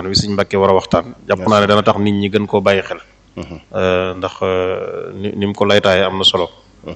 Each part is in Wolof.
waxtaan wi suñ mbàkkee war a waxtaan jàpp naa ne dana tax nit ñi gën koo bàyyi xel ndax ni ni mu ko laytaaye am na solo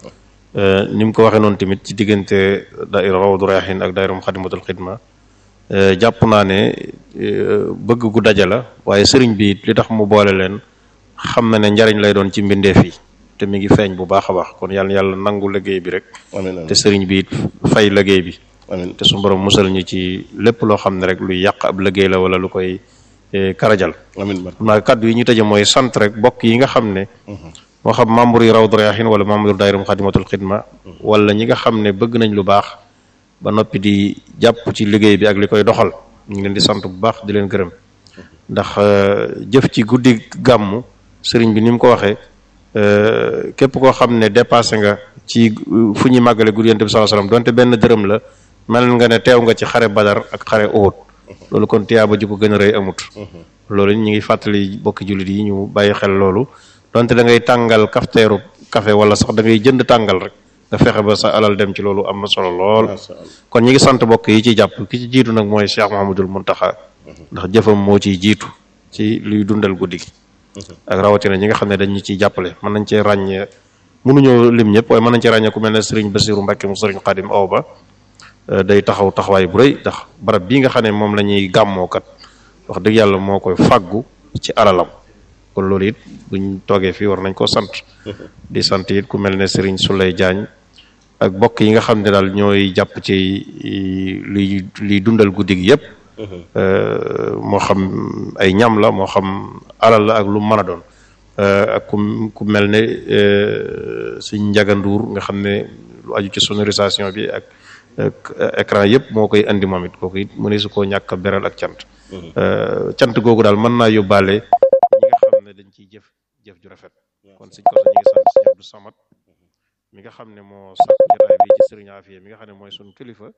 ni mu ko waxee noonu tamit ci diggante daayira Rawdu Rayaahiin ak daayira Muxaddamatul Xidma jàpp naa ne bëgg gu daje la waaye sëriñ bi li tax mu boole leen xam na ne njariñ lay doon ci mbindeef yi te mi ngi feeñ bu baax a baax kon yàlla yàlla nangu liggéey bi rek te sëriñ bi it fay liggéey bi te su borom musal ñu ci lépp loo xam ne rek luy yàq ab liggéey la wala lu koy karajal maa kàddu yi ñu tëje mooy sant rek bokk yi nga xam ne moo xam membre yi Rawdu Rayaahiin wala membre daayira Muxaddamatul Xidma wala ñi nga xam ne bëgg nañ lu baax ba noppi di jàpp ci liggéey bi ak li koy doxal ñu ngi leen di sant bu baax di leen gërëm ndax jëf ci guddi gàmmu sëriñ bi ni mu ko waxee képp koo xam ne dépassé nga ci fu ñuy màggale guddi Yonent bi sallallahu alayhi wasallam donte benn dërëm la mel nga ne teew nga ci xare Badar ak xare Uhud loolu kon tiyaaba ji ko gën a rëy amut loolu ñu ngi fàttali bokki jullit yi ñu bàyyi xel loolu donte da ngay tàngal kafteeru café wala sax da ngay jënd tàngal rek nga fexe ba sa alal dem ci loolu am na solo lool kon ñi ngi sant bokk yi ci jàpp ki ci jiitu nag mooy Cheikh Mouhamadul Muntaxa ndax jëfam moo ciy jiitu ci luy dundal guddi gi ak rawatina ñi nga xam ne dañ ñu ciy jàppale mën nañ cee ràññee mënuñoo lim ñëpp waaye mën nañ cee ràññee ku mel ne Serigne Bassirou Mbacke mu Serigne Khadim Awa Ba day taxaw taxawaay bu rëy ndax barab bii nga xam ne moom la ñuy gàmmookat wax dëgg yàlla moo koy fàggu ci alalam kon loolu it buñ toogee fii war nañ koo sant di sant it ku mel ne Serigne Souley Diagne ak bokk yi nga xam ne daal ñooy jàpp ci liy liy dundal guddi gi yëpp moo xam ay ñam la moo xam alal la ak lu mën a doon ak ku ku mel ne suñ njaganduur nga xam ne lu aju ci sonorisation bi ak écran yëpp moo koy andi moom it kooku it mu ne su koo ñàkk a beral ak cant cant googu daal mën naa yóbbaale ñi nga xam ne dañ ciy jëf jëf ju rafet kon suñ ko ñi ngi sant suñu Abdou Samad mi nga xam ne moo sàkk jotaay bi ci sëriñ Afiya mi nga xam ne mooy suñ kilifa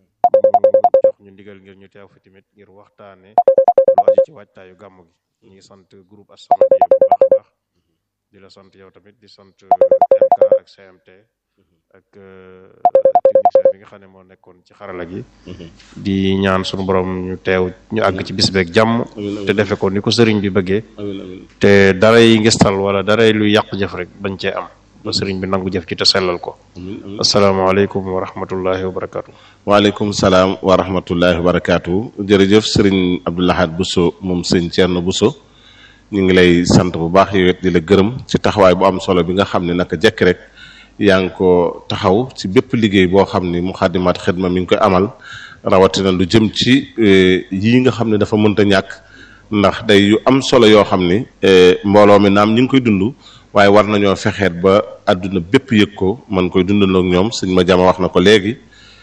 jox ñu ndigal ngir ñu teew fi tamit ngir waxtaane lu aju ci waajtaayu gàmmu gi ñu ngi sant groupe As-Samadiyya bu baax a baax di la sant yow tamit di sant MK ak CMT ak technicien bi nga xam ne moo nekkoon ci xarala gi di ñaan suñu borom ñu teew ñu àgg ci bis beeg jàmm te defe ko ni ko sëriñ bi bëggee te daray ngistal wala daray luy yàq jëf rek bañ cee am ba sëriñ bi nangu jëf ci te sellal ko asalaamaaleykum wa rahmatullahi wa barakaatu waaleykum salaam wa rahmatullahi wa barakaatu jërëjëf sëriñ Abdou Lahad Bousso moom sëñ Thierno Bousso ñu ngi lay sant bu baax yow it di la gërëm ci taxawaay bu am solo bi nga xam ne naka jekk rek yaa ngi ko taxaw ci bépp liggéey boo xam ni Muxaddamatul Xidma mi ngi koy amal rawatina lu jëm ci yii nga xam ne dafa mënta ñàkk ndax day yu am solo yoo xam ni mbooloo mi naam ñu ngi koy dund waaye war nañoo fexeet ba àdduna bépp yëg ko man koy dundandoo ak ñoom sëñ ma jama wax na ko léegi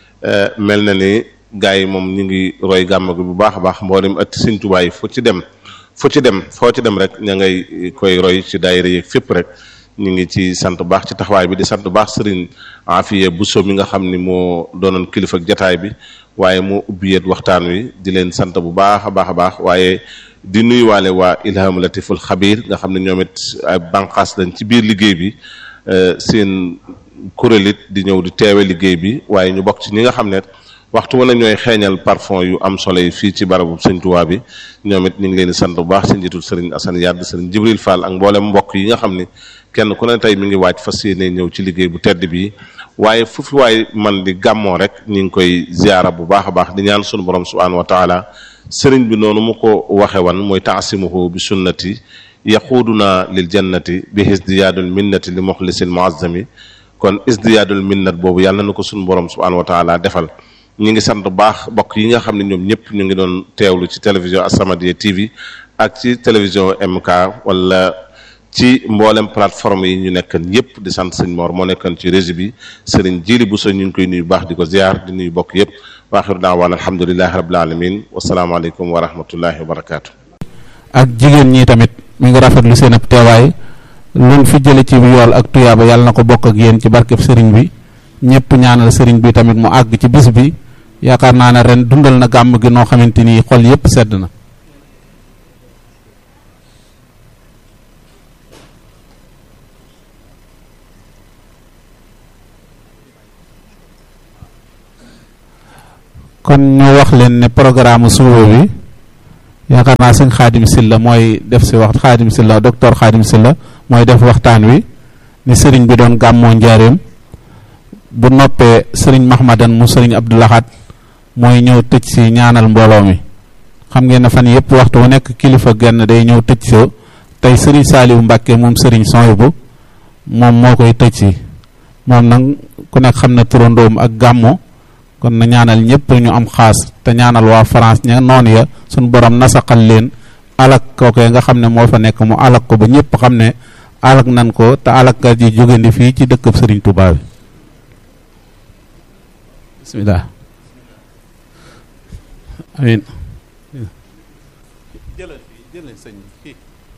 mel na ni gars yi moom ñu ngi roy gàmm gi bu baax a baax mboolem atti sëñ Tuubaa yi fu ci dem fu ci dem foo ci dem rek ña ngay koy roy ci daayira yeeg fépp rek ñu ngi ci sant baax ci taxawaay bi di sant baax sëriñ Afiya Bousso mi nga xam ni moo doonoon kilifa ak jataay bi waaye moo ubbiyeet waxtaan wi di leen sant bu baax a baax a baax waaye di nuyuwaale waa Ilham Latiful Xabir nga xam ne ñoom it ay bànqaas lañ ci biir liggéey bi seen kuréel it di ñëw di teewe liggéey bi waaye ñu bokk ci ñi nga xam ne waxtu wane ñooy xeeñal parfum yu am solo yi fii ci barabu sëñ Tuubaa bi ñoom it ñu ngi leen di sant bu baax ci njiitul sëriñ Assane Yàdd sëriñ Jibril Fall ak mboolem mbokk yi nga xam ni kenn ku ne tey mi ngi waaj fas yéene ñëw ci liggéey bu tedd bi waaye fu fi waay man di gàmmoo rek ñu ngi koy ziara bu baax a baax di ñaan sunu borom subhaanahu wa taala sëriñ bi noonu mu ko waxe wan mooy taasimuhu bi sunnati yaquuduna lil jannati bi isdiyaadul minnati li muxlisil muazzami kon isdiyaadul minnat boobu yàlla na ko sunu borom subhaanahu wa taala defal ñu ngi sant bu baax bokk yi nga xam ne ñoom ñëpp ñu ngi doon teewlu ci télévision As-Samadiyya TV ak ci télévision MK wala ci mboolem plateforme yi ñu nekkan yëpp di sant sëñ Mor moo nekkan ci régie bi sëriñ Jili Bousso ñu ngi koy nuyu baax di ko ziar di nuyu bokk yëpp waaxiru daawaan alhamdulilahi rabbil alamin wasalaamaaleykum wa rahmatullahi wa barakaatu. ak jigéen ñi tamit mi ngi rafetlu seen ab teewaay luñ fi jële ci yool ak tuyaaba yàlla na ko bokk ak yéen ci barkeb sëriñ bi ñëpp ñaanal sëriñ bi tamit mu àgg ci bis bi yaakaar naa ne ren dundal na gàmm gi noo xamante ni xol yépp sedd na kon ñu wax leen ne programme suba bi yaakaar naa sëñ xaadim silla mooy def si wax xaadim silla docteur xaadim silla mooy def waxtaan wi ni sëriñ bi doon gàmmoo njaareem bu noppee sëriñ mahmadan mu sëriñ abdulaxat mooy ñëw tëj si ñaanal mbooloo mi xam ngeen ne fan yëpp waxtu wu nekk kilifa genn day ñëw tëj si tey sëriñ saaliwu mbàkke moom sëriñ Soyibu moom moo koy tëj si moom nag ku nekk xam na turandoom ak gàmmo kon na ñaanal ñëpp ñu am xaas te ñaanal waa France ña noonu ya suñ borom nasaqal leen alak kookee nga xam ne moo fa nekk mu alak ko ba ñëpp xam ne alak nan ko te alaka ji jógandi fii ci dëkkab sëriñ Touba bi bismillah amin jëlal fii jëlal sëñ fii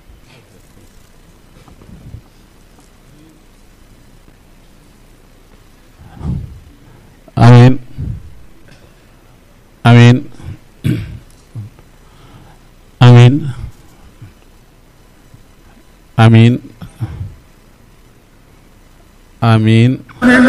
amin amin amin amin amin